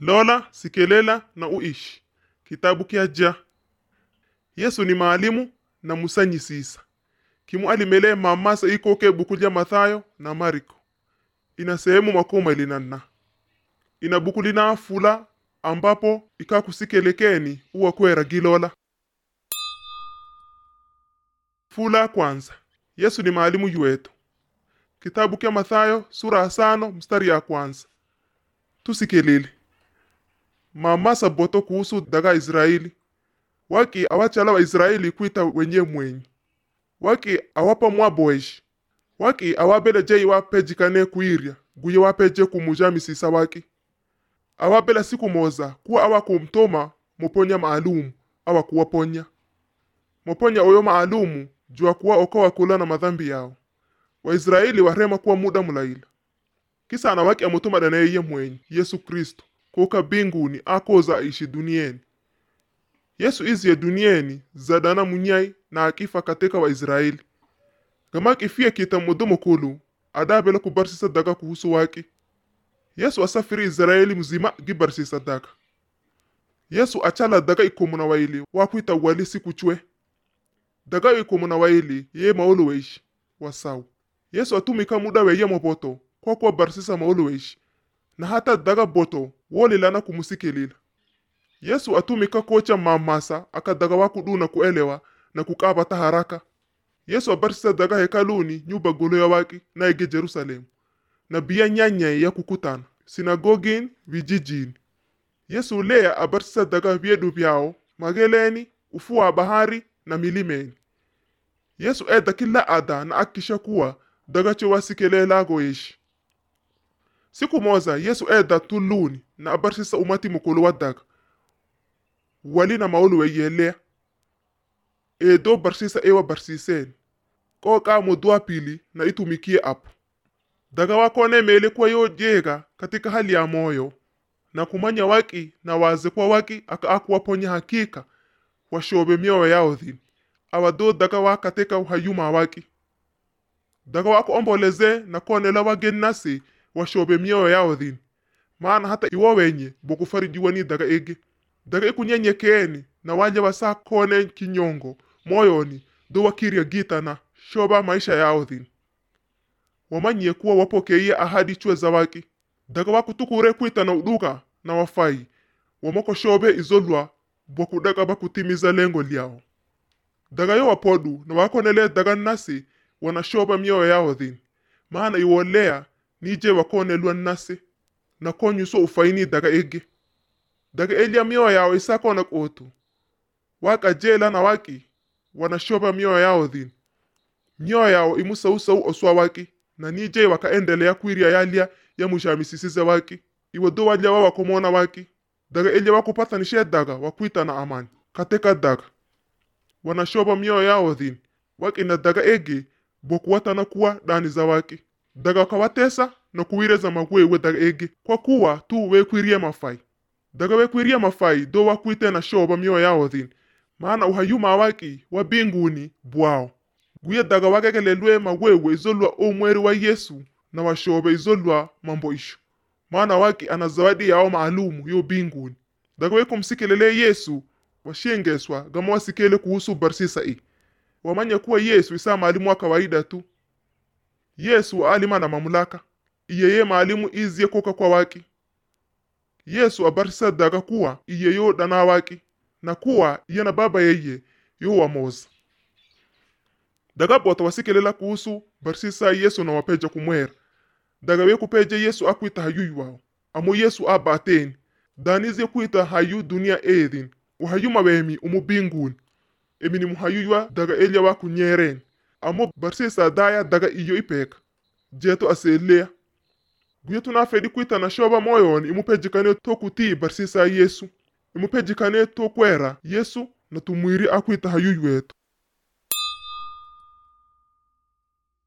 lola sikelela na uishi kitabu kyaja yesu ni maalimu na musanyisisa kimu alimele mamasa ikoke buku lya mathayo na mariko ina sehemu makumi mawili na nna ina buku lina fula ambapo ikakusikelekeni uwakwera gilola fula kwanza yesu ni maalimu yuwetu kitabu kya mathayo sura ya sano mstari ya kwanza tusikelele mamasa boto kuhusu daga israeli waki awachala waisraeli kwita wenye mwenyi waki awapa mwaboeshi waki awabela jei wapejikane kuirya guye wapeje kumuja misisa waki awabela siku moza kuwa awakumtoma muponya maalumu awakuwaponya muponya oyo maalumu jua kuwa okowa kula na madhambi yao waisraeli warema kuwa muda mulaila kisa ana waki amutuma daneye mwenyi yesu kristo kuka binguni akoza aishi dunieni yesu iziye dunieni zadana munyai na akifa katika waisraeli gama kifia kita mudumu kulu adabela kubarsisa daga kuhusu waki yesu asafiri israeli mzima gibarsisa daga yesu achala daga ikomuna waili wakwita wali siku chwe daga ikomuna waili ye maulu weishi wasau yesu atumika muda weye moboto kwa kuwa barsisa maulu weishi na hata daga boto wolilana kumusikelila yesu atumika kocha mamasa akadaga wakuduna kuelewa na kukabata haraka yesu abarisisa daga hekaluni nyumba golo ya waki na ege jerusalemu na biya nyanyai ya kukutana sinagogini vijijini yesu leya abarisisa daga vyedu vyao mageleni ufuo wa bahari na milimeni yesu eda kila ada na akisha kuwa daga cho wasikelelago yeshi siku moza yesu eda tuluni na abarisisa umati mukulu wa daga wali na maulu weyelea edo barsisa ewa barsiseni koka mudua pili na itumikie apo daga wakone mele kwa yo jega katika hali ya moyo na kumanya waki na waze kwa waki aka akuwaponya hakika washobe mioyo yao dhini awado daga wa katika uhayuma waki daga wako omboleze na konela wageni nasi washobe mioyo yao dhini maana hata iwo wenye bokufarijiwa ni daga ege daga ikunyenyekeeni na waja wasa kone kinyongo moyoni do wakirya gita na shoba maisha yao dhini wamanyie kuwa wapokeiye ahadi chwe za waki daga wakutukure kwita na uduka na wafai wamoko shobe izolwa bokudaga bakutimiza lengo lyao daga yo wapodu na wakonele daga nasi wanashoba mioyo yao dhini maana iwolea nije wakonelwa nasi na konyuso ufaini daga ege daga elya mioyo yao isakona kotu waka jela na waki wanashoba mioyo yao dhini mioyo yao imusausau oswa waki na nije wakaendelea kwirya yalya yamushamisisize waki iwedo walya wawakomona waki daga elya wakupatanishe daga wakwita na amani katika daga wanashoba mioyo yao dhini waki na daga ege bokuwatana kuwa dani za waki daga wakawatesa na kuwireza magwewe daga ege kwa kuwa tu wekwirye mafai daga wekwirye mafai do wakwite na shoba mioyo yao dhini maana uhayuma waki wa binguni bwao guye daga wakekelelwe magwewe izolwa omweri wa yesu na washobe izolwa mambo isho maana waki ana zawadi yao maalumu yo binguni daga wekumsikelele yesu washengeswa gama wasikele kuhusu barsisa i wamanya kuwa yesu isa maalimu wa kawaida tu yesu alima na mamulaka iyeye maalimu iziye koka kwa waki yesu abarisisa daga kuwa iye yo dana waki na kuwa iye na baba yeye yo wamoza daga bota wasikelela kuhusu barisisa yesu na wapeja kumwera daga wekupeja yesu akwita hayuyu wao amo yesu abateni danize kwita hayu dunia edhin uhayuma wemi umu binguni emi ni muhayuywa daga elya wa kunyereni amo barisisa daya daga iyo ipeka jeto aselea guye tunafedi kwita na shoba moyoni imupejikane to kutii barisisa yesu imupejikane to kwera yesu na tumwiri akwita hayuyu wetu